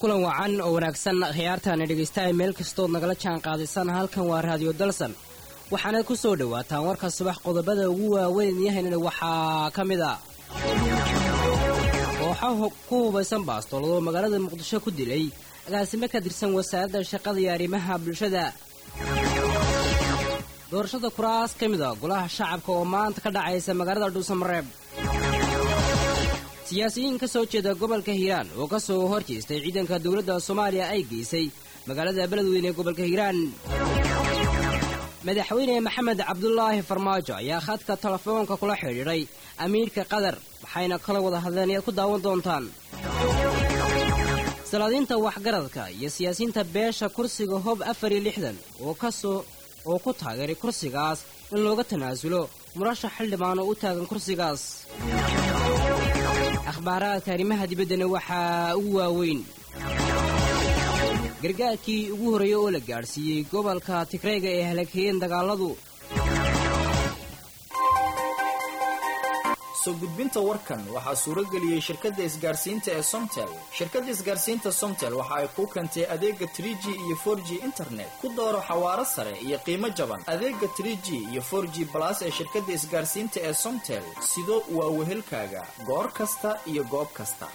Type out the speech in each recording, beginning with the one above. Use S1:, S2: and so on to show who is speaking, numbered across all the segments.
S1: kulan wacan oo wanaagsan khiyaartaana dhegaystahay meel kastood nagala jaan qaadaysan halkan waa raadiyo dalsan waxaana ku soo dhowaataan warka subax qodobada ugu waaweyn yahaynana waxaa ka mid a kooxo ku hubaysan baastoolado magaalada muqdisho ku dilay agaasimo ka tirsan wasaaradda shaqada iyo arrimaha bulshada doorashada kuraas ka mid a golaha shacabka oo maanta ka dhacaysa magaalada dhuusamareeb siyaasiyiin ka soo jeeda gobolka hiiraan oo ka soo hor jeestay ciidanka dowladda soomaaliya ay geysay magaalada beledweyne ee gobolka hiiraan madaxweyne maxamed cabdulaahi farmaajo ayaa khadka telefoonka kula xidhiidhay amiirka qatar waxayna kala wada hadleen ayaad ku daawan doontaan salaadiinta waxgaradka iyo siyaasiyiinta beesha kursiga hob afar iyo lixdan oo kasoo oo ku taageeray kursigaas in looga tanaasulo murashax xildhibaan oo u taagan kursigaas akhbaaraadka arrimaha dibaddana waxaa ugu waaweyn gargaarkii ugu horreeyey oo la gaadhsiiyey gobolka tigreega ee halakeeyeen dagaaladu
S2: soo gudbinta warkan waxaa suurageliyey shirkadda isgaarsiinta ee somtel shirkadda isgaarsiinta somtel waxa ay kuu keentay adeega tr g iyo for g internet ku dooro xawaaro sare iyo qiimo jaban adeega tr g iyo for g balas ee shirkadda isgaarsiinta ee somtel sido waa wehelkaaga goor kasta iyo goob kasta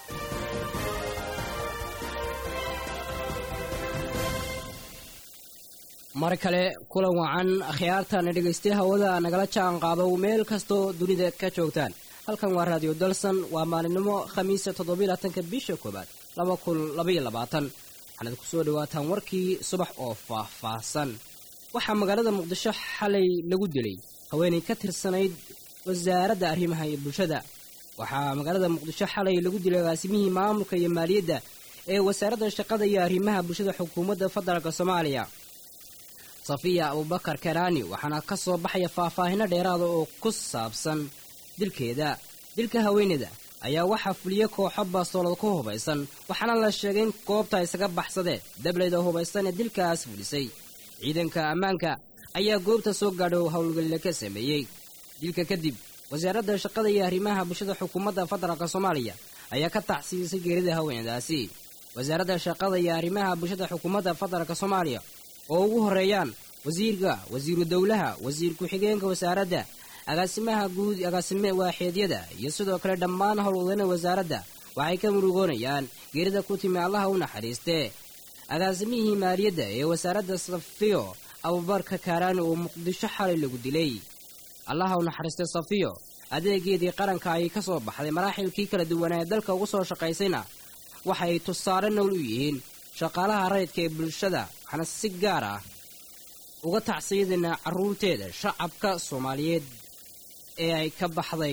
S1: mar kale kulan wacan akhyaartana dhegaystay hawada nagala jaan qaado meel kastoo dunida ka joogtaan halkan waa raadiyo dalsan waa maalinimo khamiisa toddobylaatanka bisha koowaad laba kun labaiyo labaatan waxaanaad ku soo dhawaataan warkii subax oo faah-faahsan waxaa magaalada muqdisho xalay lagu dilay haweenay ka tirsanayd wasaaradda arrimaha iyo bulshada waxaa magaalada muqdisho xalay lagu dilay agaasimihii maamulka iyo maaliyadda ee wasaaradda shaqada iyo arrimaha bulshada xukuumadda federaalk soomaaliya safiya abubakar karaani waxaana ka soo baxaya faahfaahino dheeraada oo ku saabsan dilkeeda dilka haweeneyda ayaa waxaa fuliya kooxo baastoolad ku hubaysan waxaana la sheegay in goobta isaga baxsadeen dableyda hubaysan ee dilkaas fulisay ciidanka ammaanka ayaa goobta soo gaadho howlgelila ka sameeyey dilka kadib wasaaradda shaqada iyo arrimaha bulshada xukuumadda federaalk soomaaliya ayaa ka tacsiisay geerida haweeneydaasi wasaaradda shaqada iyo arrimaha bulshada xukuumadda federaalk soomaaliya oo ugu horeeyaan wasiirka wasiiru dowlaha wasiir ku-xigeenka wasaaradda agaasimaha guud agaasime waaxeedyada iyo sidoo kale dhammaan howlwadana wasaaradda waxay ka murugoonayaan geerida ku timi allaha u naxariistee agaasimihii maaliyadda ee wasaaradda safiyo abubarka kaaraani oo muqdisho xalay lagu dilay allaha u naxariistay safiyo adeegeedii qaranka ay ka soo baxday maraaxilkii kala duwanaa ee dalka ugu soo shaqaysayna waxay tusaale nowl u yihiin shaqaalaha rayidka ee bulshada waxaana si gaar ah uga tacsiyadana carruurteeda shacabka soomaaliyeed ee ay ka baxday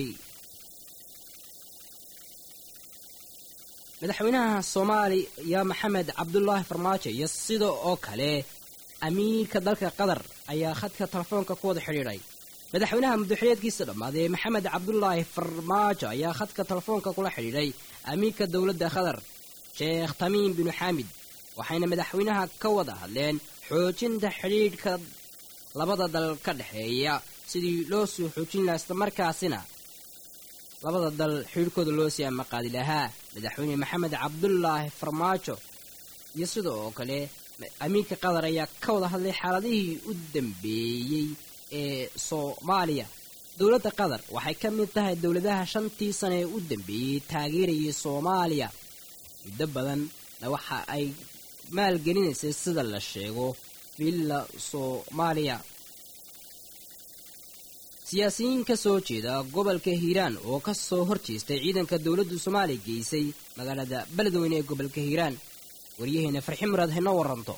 S1: madaxweynaha soomaaliya maxamed cabdulaahi farmaajo iyo sida oo kale amiirka dalka qatar ayaa khadka telefoonka ku wada xidhiidhay madaxweynaha muddaxileedkiisa dhammaaday maxamed cabdulaahi farmaajo ayaa khadka telefoonka kula xidhiidhay amiirka dowladda qatar sheekh tamiim binu xaamid waxayna madaxweynaha ka wada hadleen xoojinta xidhiidhka labada dal ka dhexeeya sidii loo soo xoojin lahaa islamarkaasina labada dal xidhiidhkooda loo sii amaqaadi lahaa madaxweyne maxamed cabdulaahi farmaajo iyo sida oo kale amiirka qatar ayaa ka wada hadlay xaaladihii u dambeeyey ee soomaaliya dowladda qatar waxay ka mid tahay dowladaha shantii sane ee u dambeeyey taageerayay soomaaliya muddo badanna waxa ay maalgelinaysay sida la sheego villa soomaaliya siyaasiyiin ka soo jeeda gobolka hiiraan oo ka soo hor jeestay ciidanka dowladda soomaaliya geysay magaalada beledweyne ee gobolka hiiraan waryaheena farxi muraad haynoo waranto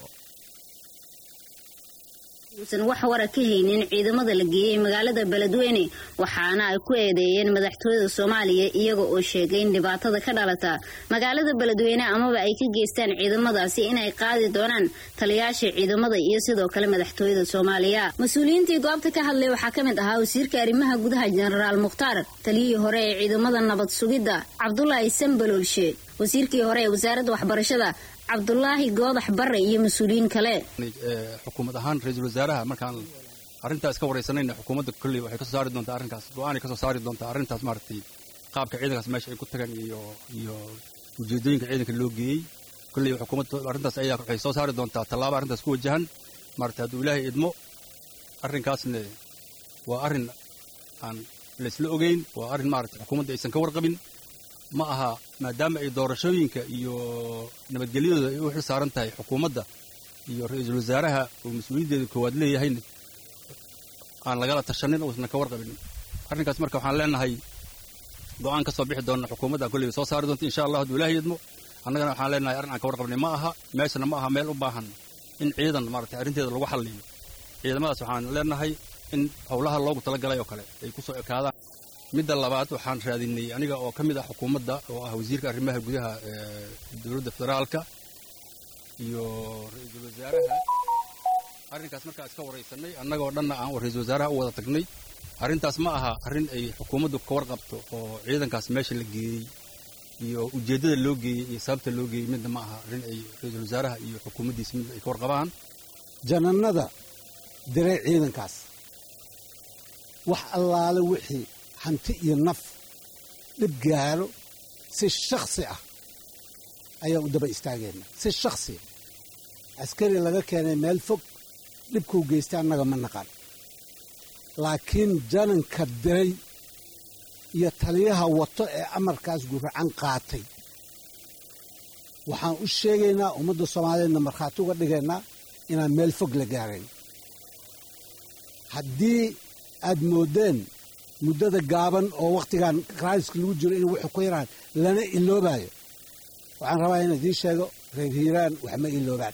S3: uusan wax wara ka haynin ciidamada la geeyey magaalada beledweyne waxaana ay ku eedeeyeen madaxtooyada soomaaliya iyaga oo sheegay in dhibaatada ka dhalata magaalada beledweyne amaba ay ka geystaan ciidamadaasi inay qaadi doonaan taliyaasha ciidamada iyo sidoo kale madaxtooyada soomaaliya mas-uuliyiintii goobta ka hadlay waxaa ka mid ahaa wasiirka arrimaha gudaha jenaraal mukhtaar taliyihii hore ee ciidamada nabad sugidda cabdulaahi sambaloolshe wasiirkii hore ee wasaaradda waxbarashada cabdulaahi goodax bare iyo mas-uuliyiin kale
S4: xukuumad ahaan ra-iisul wasaaraha markaan arrintaas ka waraysanayna xukuumadda kolley waxay kasoo saari doontaa arrinkaas go-aanay kasoo saari doontaa arrintaas maaragtay qaabka ciidankaas meesha ay ku tagaan iyo iyo ujeedooyinka ciidanka loo geeyey kolley xukuumadda arrintaas ayaa waxay soo saari doontaa tallaabo arrintaas ku wajahan maarata hadduu ilaahay idmo arrinkaasna waa arrin aan laysla ogeyn waa arrin maarata xukuumadda aysan ka warqabin ma aha maadaama ay doorashooyinka iyo nabadgelyadooda ay u xil saaran tahay xukuumadda iyo ra-iisul wasaaraha uu mas-uuliyaddeeda koowaad leeyahayna aan lagala tashanin uusan ka warqabin arrinkaas marka waxaan leenahay go-aan ka soo bixi doona xukuumadda kolleyba soo saari doonta insha allah hadduu ilaahay idmo annagana waxaan leenahay arrin aan ka warqabnay ma aha meeshana ma aha meel u baahan in ciidan maarata arrinteeda lagu xalliyo ciidamadaas waxaan leenahay in howlaha loogu talagalay oo kale ay ku soo ekaadaan midda labaad waxaan raadinay aniga oo ka mid ah xukuumadda oo ah wasiirka arrimaha gudaha ee dowladda federaalka iyo ra-iisul wasaaraha arrinkaas markaa iska waraysanay annagoo dhanna aan ra-iisul wasaaraha u wada tagnay arrintaas ma aha arrin ay xukuumaddu ka warqabto oo ciidankaas meesha la geeyey iyo ujeeddada loo geeyey iyo sababta loo geeyey midna ma aha arrin ay ra-iisul wasaaraha iyo xukuumaddiisa midna ay ka warqabaan
S5: janannada diray ciidankaas wax allaale wixii hanti iyo naf dhib gaalo si shakhsi ah ayaa u daba istaageenna si shakhsia askari laga keenay meel fog dhibkuu geystay annaga ma naqan laakiin jananka diray iyo taliyaha wato ee amarkaas guracan qaatay waxaan u sheegaynaa ummadda soomaaliyeedna markhaati uga dhigaynaa inaan meel fog la gaarayn haddii aad mooddeen muddada gaaban oo wakhtigan raaliska lagu jiro in wuxuu ku yaraan lana iloobaayo waxaan rabaa inaan idiin sheego reer hiiraan wax ma iloobaan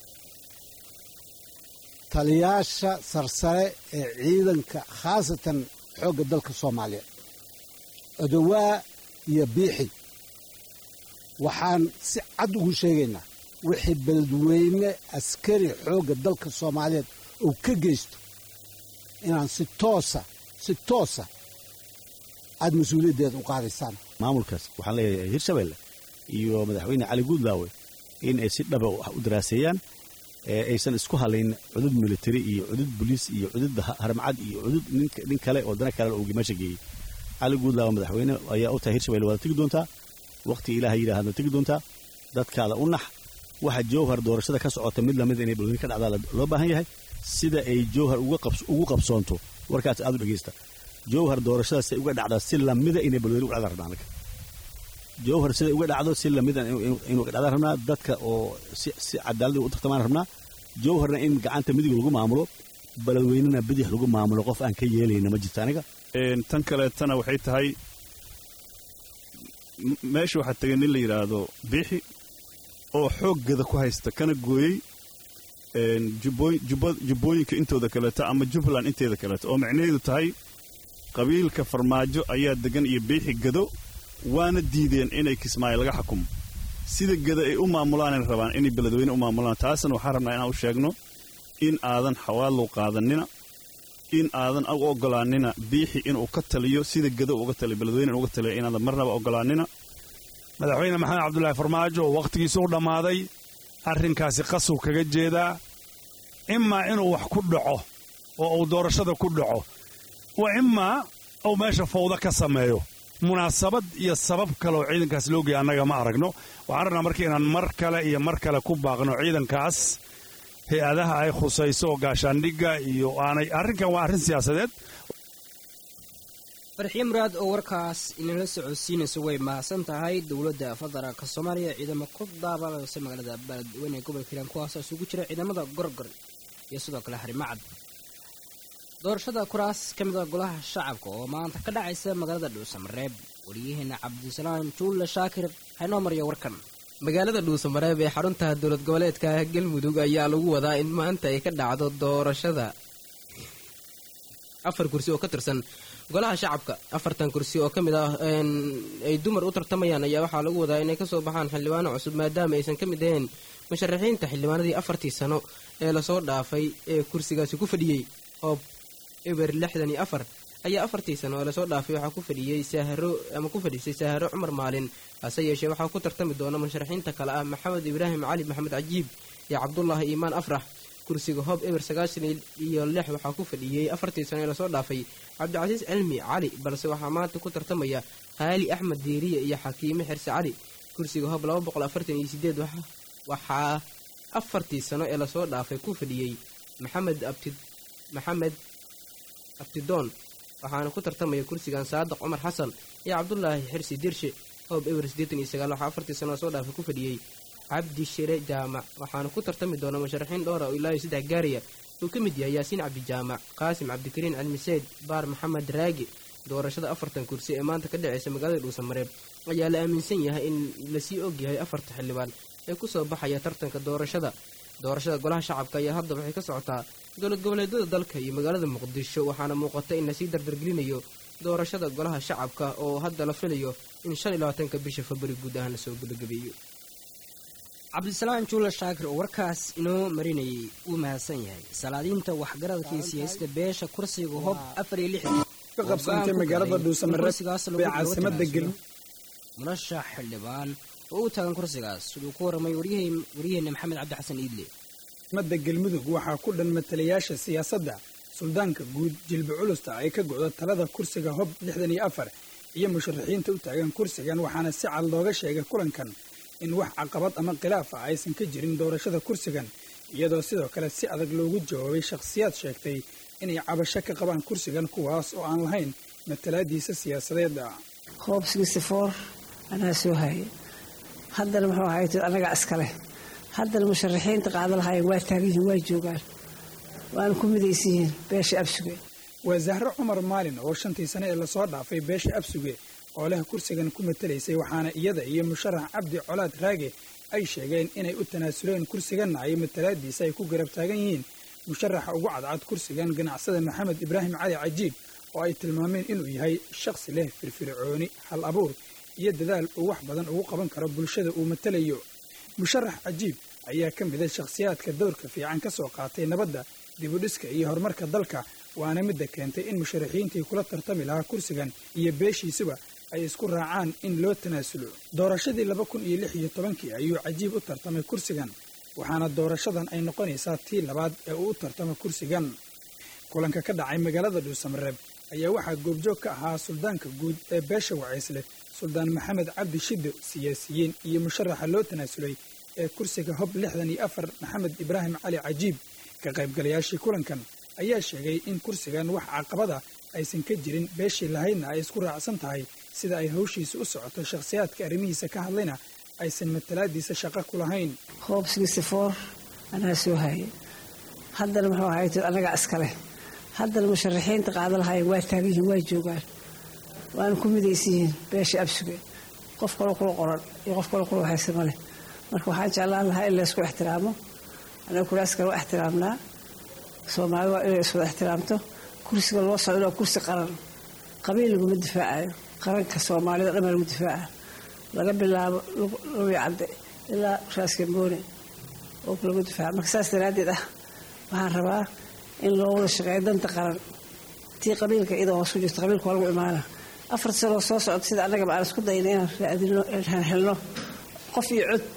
S5: taliyaasha sarsare ee ciidanka khaasatan xoogga dalka soomaaliya odowaa iyo biixi waxaan si cad ugu sheegaynaa wixii beledweyne askari xoogga dalka soomaaliyeed uu ka geysto inaan si toosa si toosa aad mas-uuliyaddeeda u qaadaysaan
S6: maamulkaas waxaan leeyahay hirshabelle iyo madaxweyne cali guudlaawe in ay si dhaba u daraaseeyaan aysan isku halayn cudud militari iyo cudud boliis iyo cudud harmacad iyo cudud nin kale oo dana kale uu meesha geeyey cali guudlaawe madaxweyne ayaa u tahay hirshabelle waad tegi doontaa wakhti ilaaha yidhaahadna tegi doontaa dadkaada u nax waxa jowhar doorashada ka socota mid lamida inay balweyne ka dhacdaa loo baahan yahay sida ay jowhar ugu qabsoonto warkaas aad u dhegaysta jowhar doorashadaasay uga dhacdaa si lamida inay balweyne uga dhacdaan rabnaa anaga jowhar siday uga dhacdo si lamida inuu uga dhacdaan rabnaa dadka oo si cadaalad u tartamaan rabnaa jowharna in gacanta midig lagu maamulo beledweynena bidix lagu maamulo qof aan ka yeelayna ma jirto aniga
S7: tan kaleetana waxay tahay meesha waxaa tegay nin la yidhaahdo biixi oo xooggada ku haysta kana gooyey jubbooyinka intooda kaleeto ama jubbaland inteeda kaleeto oo macnaheedu tahay qabiilka farmaajo ayaa degan iyo biixi gado waana diideen inay kismaayo laga xukumo sida gada ay u maamulaanay rabaan inay beledweyne u maamulaan taasna waxaan rabnaa inaan u sheegno in aadan xawaalow qaadanina in aadan u ogolaanina biixi inuu ka taliyo sida gado uga taliyo beledweyne inuga taliyo inaadan marnaba ogolaanina
S8: madaxweyne maxamed cabdulaahi farmaajo oo wakhtigiisa u dhammaaday arrinkaasi qasuu kaga jeedaa imaa inuu wax ku dhaco oo uu doorashada ku dhaco wa imaa uu meesha fawda ka sameeyo munaasabad iyo sabab kale oo ciidankaas loo geeya annaga ma aragno waxaan rabnaa marka inaan mar kale iyo mar kale ku baaqno ciidankaas hay-adaha ay khusayso oo gaashaandhigga iyo aanay arrinkan waa arrin siyaasadeed
S1: farxiye muraad oo warkaas inala socodsiinaysa way mahadsan tahay dowladda federaalka soomaaliya ciidamo ku daabalaysa magaalada beledweyne gobolka hiiraan kuwaasoo isugu jira ciidamada gorgor iyo sidoo kale harimacad doorashada kuraas ka mid a golaha shacabka oo maanta ka dhacaysa magaalada dhuusamareeb wariyaheena cabdisalaam juulle shaakir haynoo mariya warkan
S9: magaalada dhuusamareeb ee xarunta dowlad goboleedka galmudug ayaa lagu wadaa in maanta ay ka dhacdo doorashada afar kursi oo ka tirsan golaha shacabka afartan kursi oo ka mid ah ay dumar u tartamayaan ayaa waxaa lagu wadaa inay kasoo baxaan xildhibaano cusub maadaama aysan ka mid ahayn musharaxiinta xildhibaanadii afartii sano ee lasoo dhaafay ee kursigaasi ku fadhiyey oo eber lixdan iyo afar ayaa afartii sano ee lasoo dhaafay waxaa ku fadhiyey saaharo ama ku fadhiisay saaharo cumar maalin hase yeeshee waxaa ku tartami doona musharaxiinta kale ah maxamed ibraahim cali maxamed cajiib iyo cabdulaahi iimaan afrax kursiga hoob eber sagaashan iyo lix waxaa ku fadhiyey afartii sano ee lasoo dhaafay cabdicasiis cilmi cali balse waxaa maanta ku tartamaya haali axmed diiriye iyo xakiime xirse cali kursiga hoob laba boqol afartan iyo sideed waxaa afartii sano ee lasoo dhaafay ku fadhiyey maxamed abti maxamed abtidoon waxaana ku tartamaya kursigan saadiq cumar xasan iyo cabdulaahi xirsi dirshe hoob ewer siddeetan iyo sagaal waxaa afartii sano lasoo dhaafay ku fadhiyey cabdi shire jaamac waxaana ku tartami doona musharaxiin dhowra oo ilaa iyo saddex gaaraya uu ka mid yahay yaasiin cabdijaamac qaasim cabdikariin cilmiseyd baar maxamed raagi doorashada afartan kursi ee maanta ka dhaceysa magaalada dhuusamareeb ayaa la aaminsan yahay in lasii ogyahay afarta xildhibaan ee kusoo baxaya tartanka doorashada doorashada golaha shacabka ayaa hadda waxay ka socotaa dowlad goboleedyada dalka iyo magaalada muqdisho waxaana muuqata in lasii dardargelinayo doorashada golaha shacabka oo hadda la filayo in shan iyo labaatanka bisha februari guud ahaan lasoo gebagabeeyo
S1: cabdisalaan juula shaakir oo warkaas inoo marinayay wuu mahadsan yahay salaadiinta waxgaradkii siyaasada beesha kursiga hob afar iyo lixdan
S10: ka qabsantay magaalada dhuusamareeb ee caasimada gel
S1: murashax xildhibaan oo u taagan kursigaas siduu ku warramay waryaheena maxamed cabdi xasan iidle
S10: mada galmudug waxaa ku dhan matalayaasha siyaasadda suldaanka guud jilba culusta ay ka go'do talada kursiga hob lixdan iyo afar iyo musharaxiinta u taagan kursigan waxaana si cad looga sheegay kulankan in wax caqabad ama khilaaf ah aysan ka jirin doorashada kursigan iyadoo sidoo kale si adag loogu jawaabay shakhsiyaad sheegtay inay cabasho ka qabaan kursigan kuwaas oo aan lahayn matalaadiisa siyaasadeed
S11: hoob sigistifoor anaa soo haye haddana muxuu ahayd annagaa iskaleh haddana musharaxiinta qaada lahaayeen waa taagan yihiin waa joogaan waana ku midaysan yihiin beesha absuge
S10: waa zahro cumar maalin oo shantii sane ee lasoo dhaafay beesha absuge oo leh kursigan ku matalaysay waxaana iyada iyo musharax cabdi colaad raage ay sheegeen inay u tanaasuleen kursiganna ay matalaadiisa ay ku garab taagan yihiin musharaxa ugu cadcad kursigan ganacsada maxamed ibraahim cali cajiib oo ay tilmaameen inuu yahay shakhsi leh firfircooni hal abuur iyo dadaal uu wax badan ugu qaban karo bulshada uu matalayo musharax cajiib ayaa ka mida shakhsiyaadka dowrka fiican ka soo qaatay nabadda dibudhiska iyo horumarka dalka waana midda keentay in musharaxiintii kula tartami lahaa kursigan iyo beeshiisuba ay isku raacaan in loo tanaasulo doorashadii laba kun iyo lix iyo tobankii ayuu cajiib u tartamay kursigan waxaana doorashadan ay noqonaysaa tii labaad ee uu u tartamo kursigan kulanka ka dhacay magaalada dhuusamareeb ayaa waxaa goobjoog ka ahaa suldaanka guud ee beesha wacaysle suldaan maxamed cabdi shiddo siyaasiyiin iyo musharaxa loo tanaasulay ee kursiga hob lixdan iyo afar maxamed ibraahim cali cajiib ka qaybgalayaashii kulankan ayaa sheegay in kursigan wax caqabada aysan ka jirin beeshii lahaydna ay isku raacsan tahay sida ay hawshiisa u socoto shakhsiyaadka arrimihiisa ka hadlayna aysan matalaadiisa shaqo ku lahayn
S11: hoob sigistifoor anaa soo haye haddana muxuu ahayd annagaa iskaleh haddana musharaxiinta qaada lahaayeen waa taagan yihiin waa joogaan waana ku midaysan yihiin beesha absuge qof kaloo kula qoran iyo qof kaloo kula haysa ma leh marka waxaan jeclaan lahaa in laysku ixtiraamo anaga kuraaskale waa ixtiraamnaa soomaali waa inay iswada ixtiraamto kursiga loo socdo waa kursi qaran qabiil laguma difaacayo qaranka soomaalida dhan baa lagu difaaca laga bilaabo lubi cadde ilaa raaskamboone oo lagu difaaca marka saas daraaddeed ah waxaan rabaa in loo wada shaqeeyo danta qaran tii qabiilka iyadoo hoos ku jirto qabiilka waa lagu imaana afar sanoo soo socota sida annagaba aan isku dayna inaan raadino inaan helno qof iyo cod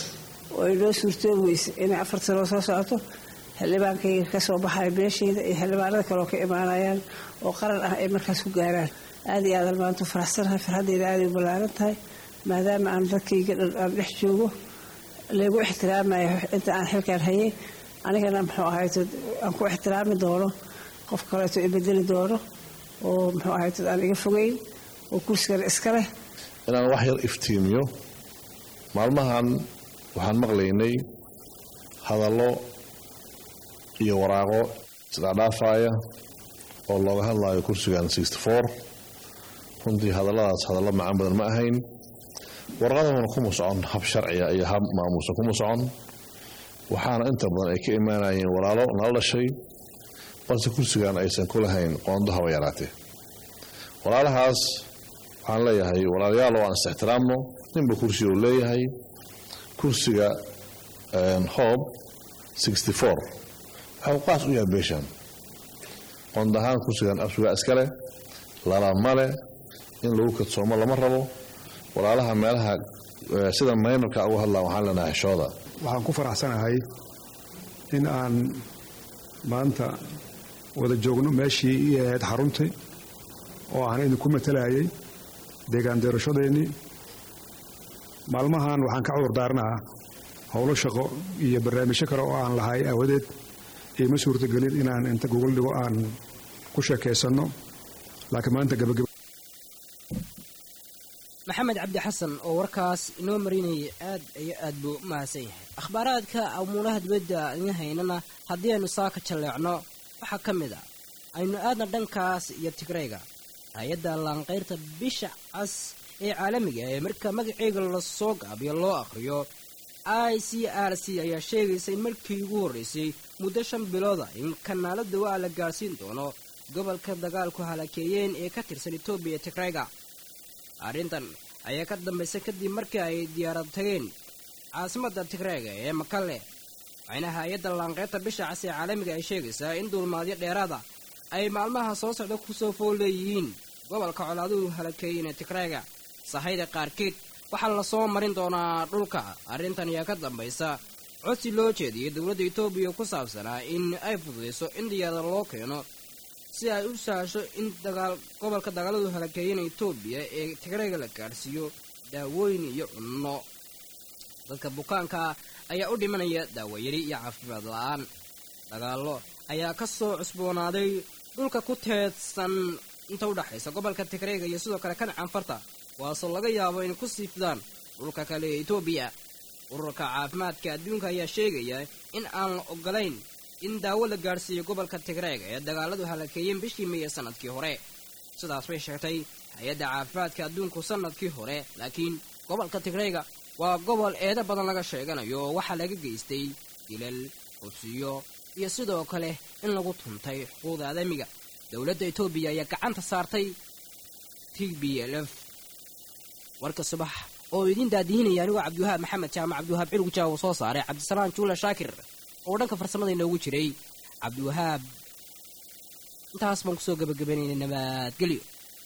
S11: oo inoo suurtoobi weyse inay afar sanoo soo socoto xildhibaankayga ka soo baxaya beeshayda iyo xildhibaanada kaleoo ka imaanayaan oo qaran ah ay markaas ku gaaraan aad iyo aadan maanta u faraxsanahay farxaddayda aaday u ballaaran tahay maadaama aan dadkayga dhan aan dhex joogo laygu ixtiraamayo inta aan xilkaan hayay anigana muxuu ahayto aan ku ixtiraami doono qof kaleeto i bedeli doono oo muxuu ahayto aan iga fogeyn oo kursigana iska leh
S12: inaan wax yar iftiimiyo maalmahan waxaan maqlaynay hadallo iyo waraaqo isdhaadhaafaya oo looga hadlayo kursigan runtii hadalladaas hadallo macaan badan ma ahayn warqadahuna kuma socon hab sharciya iyo hab maamuusa kuma socon waxaana inta badan ay ka imaanayeen walaalo nala dhashay balse kursigan aysan ku lahayn qoondo haba yaraatee walaalahaas waxaan leeyahay walaalayaal oo aan is-ixtiraamno ninba kursiga uu leeyahay kursiga hoob waxau qaas u yahay beeshan qoond ahaan kursigan absugaa iskale lalamale in lagu kadsoomo lama rabo walaalaha meelaha sida maynarka uga hadlaan waxaan leenahay xishooda
S13: waxaan ku faraxsanahay in aan maanta wada joogno meeshii ii ahayd xaruntii oo aan idinku matalayay deegaan doorashadeennii maalmahan waxaan ka cudur daarnaha howlo shaqo iyo barnaamijyo kale oo aan lahay aawadeed iima suurtagelin inaan inta gogol dhigo aan ku sheekaysanno laakiin maanta gabagaba
S1: maxamed cabdi xasan oo warkaas inoo marinayay aad iyo aad buu u mahadsan yahay akhbaaraadka amuulaha dibadda idin haynana haddii aynu saaka jalleecno waxaa ka mid ah aynu aadna dhankaas iyo tigrayga hay-adda laanqayrta bisha cas ee caalamiga ee marka magaceega lasoo gaabiyo loo akhriyo i c r c ayaa sheegaysa in markii ugu horreysay muddo shan bilooda in kanaalo dawaa la gaadhsiin doono gobolka dagaalku halakeeyeen ee ka tirsan etoobiya tigrayga arrintan ayaa ka dambaysa kadib markii ay diyaarad tageen caasimadda tigrayga ee makalle waxayna hay-adda laanqeybta bisha cas ee caalamiga ay sheegaysaa in duulmaadyo dheeraada ay maalmaha soo socda ku soo fool leeyihiin gobolka colaaduhu halakeeyeen ee tigrayga sahayda qaarkeed waxaa lasoo marin doonaa dhulka arrintan ayaa ka dambaysa codsi loo jeediyey dowladda etoobiya ku saabsanaa in ay fududayso in diyaarada loo keeno si ay u sahasho in dagaal gobolka dagaaladu halakeeyeen etoobiya ee tigrayga la gaadhsiiyo daawooyin iyo cunno dadka bukaanka ayaa u dhimanaya daawayari iyo caafimaad la-aan dagaallo ayaa ka soo cusboonaaday dhulka ku teedsan inta u dhexaysa gobolka tigrayga iyo sidoo kale kan canfarta kuwaasoo laga yaabo in ku siifdaan dhulka kale ee etoobiya ururka caafimaadka adduunka ayaa sheegaya in aan la ogolayn in daawo la gaadhsiiyo gobolka tigrayga ee dagaaladu halakeeyeen bishii meeye sanadkii hore sidaas bay sheegtay hay-adda caafimaadka adduunku sanadkii hore laakiin gobolka tigrayga waa gobol eeda badan laga sheeganayo oo waxaa laga geystay dilal qudsiyo iyo sidoo kale in lagu tuntay xuquuqda aadamiga dowladda etoobiya ayaa gacanta saartay t b l f warka subax oo idiin daadihinaya anigoo cabdiwahaab maxamed jaamac cabdiwahaab cilgujaa uu soo saaray cabdisalaan juula shaakir oo dhanka farsamada inoogu jiray cabdiwahaab intaas baan kusoo gabagabaynayna nabadgelyo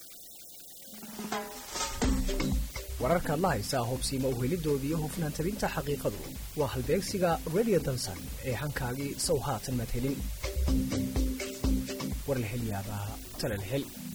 S14: wararkaad la haysaa hubsiima uhelidoodii iyo hufnaan tabinta xaqiiqadu waa halbeegsiga radio dansan ee hankaagii sow haatan maad helin war la hel yaabaa tale la hel